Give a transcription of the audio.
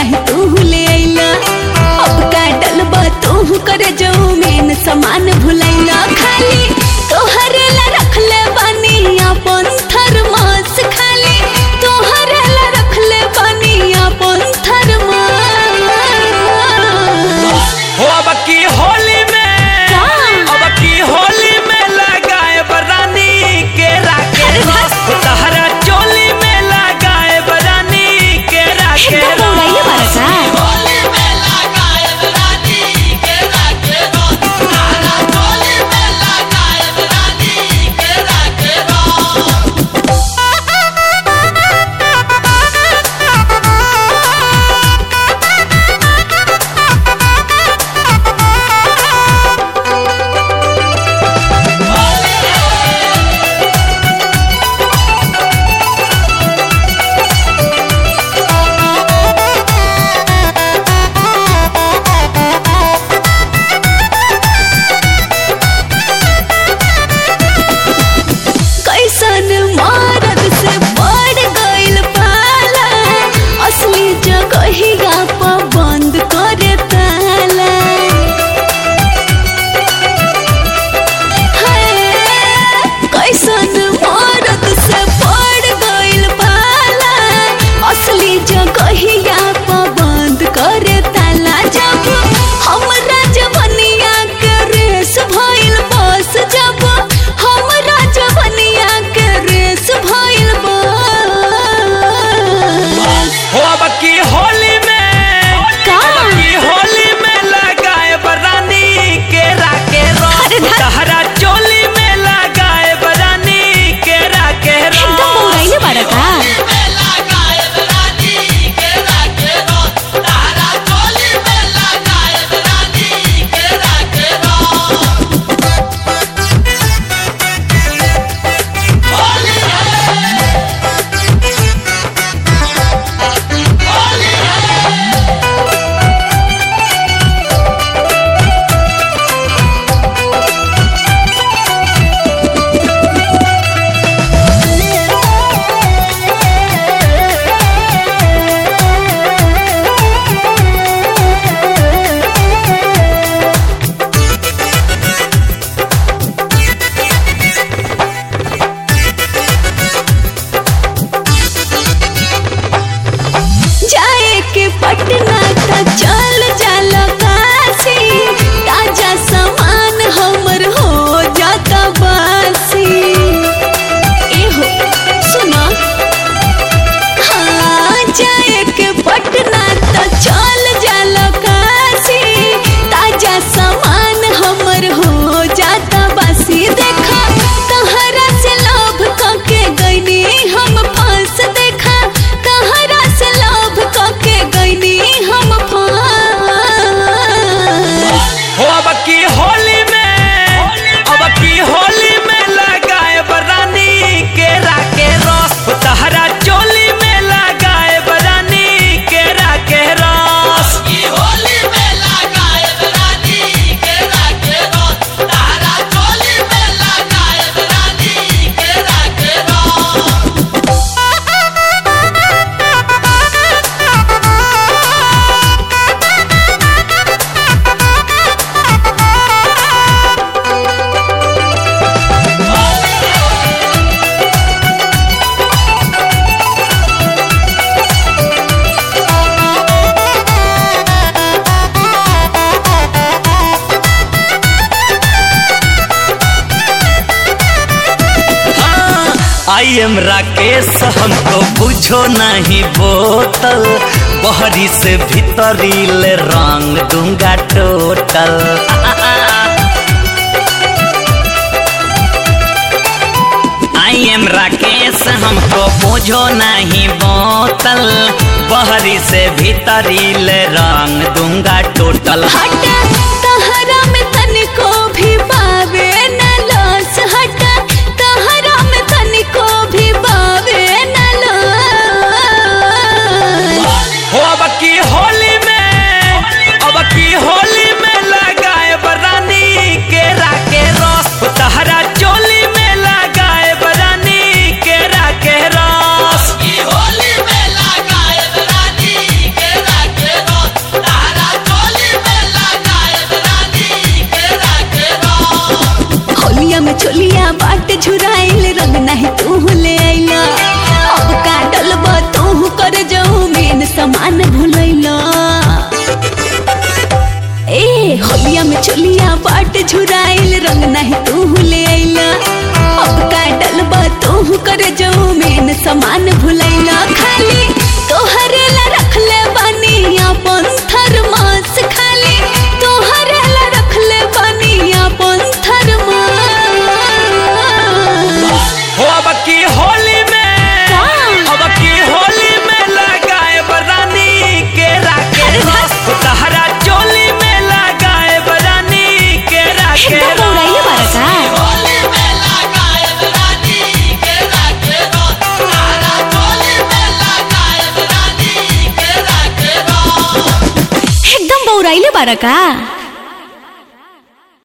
नहीं तू ले अइला अब का डलबा तू करे जाऊ मेन सामान भुलैला खाली तोहरे ला रखले बानी अपन थर्मास खाली तोहरे ला रखले बानी अपन थर्मास हो अब की होली में का? अब की होली में लगाए बरानी के राके अरे रस तहरा चोली में लगाए बरानी के राके एकदम उड़ाइए बारा का होली में लगाए बरानी के राके रस तहरा चोली में लगाए बरानी के राके रस कैसन मरद से पड़ गइल पाला असली जगहिया पर बंद करे ताला हाय, कैसन मरद से पड़ गइल पाला असली जगहिया पर बंद करे ताला जब हमरा जवनिया के रेस भइल बस जब हमरा जवनिया के रेस भइल बस हो अब की होली में का? अब की होली में लगाए बरानी के राके अरे रस धत। तहरा चोली में लगाए बरानी के राके रस एकदम बौराइले बारा का लगाए बरानी के राके रस तहरा चोली में लगाए बरानी के राके रस होली है होली है जाए के पटना त चल जाल काशी ताजा सामान हमर हो जाता बासी एहो सुना हाँ जाए के पटना त चल जाल काशी ताजा सामान हमर हो जाता बासी देखा तहरा से लोभ कके गईनी हम फांस देखा तहरा से लोभ कके गईनी हम फांस हो अब की होली में अब की होली में लगाए बरानी के राके रस तहरा चोली में लगाए बरानी के राके रस की होली में लगाए बरानी के राके रस तहरा चोली में लगाए बरानी के राके रस आई एम राकेश हमको बुझो नहीं बोतल बहरी से भीतरी ले रंग दूंगा टोटल आई एम राकेश हमको बुझो नहीं बोतल बहरी से भीतरी ले रंग दूंगा टोटल हटा तहरा में तनिको भी बावे न लस हटा तहरा में तनिको भी बावे न लस हो अब की होली में अब की होली में लगाए बरानी के राके रस तहरा चोली में लगाए बरानी के राके रस की होली में लगाए बरानी के राके होलिया में चोलिया बाट झुराइल रंग नहीं तू ले आइला अब का डलबा तू कर जाऊ मेन सामान भुलैला ए होलिया में चोलिया बाट झुराइल रंग नहीं तू ले आइला अब का डलबा तू कर जाऊ मेन सामान भुलैला खाली तोहरे ला रखले बानी अपन थरमास खाली तोहरे ला रखले बानी अपन थरमास हो अब की होली में का? अब की होली में लगाए बरानी के राके अरे रस तहरा चोली में लगाए बरानी के राके एकदम बौराइले बारा का होली में लगाए रानी के राखे रो तारा होली में लगाए रानी के राखे रो एकदम बौराइले बारा का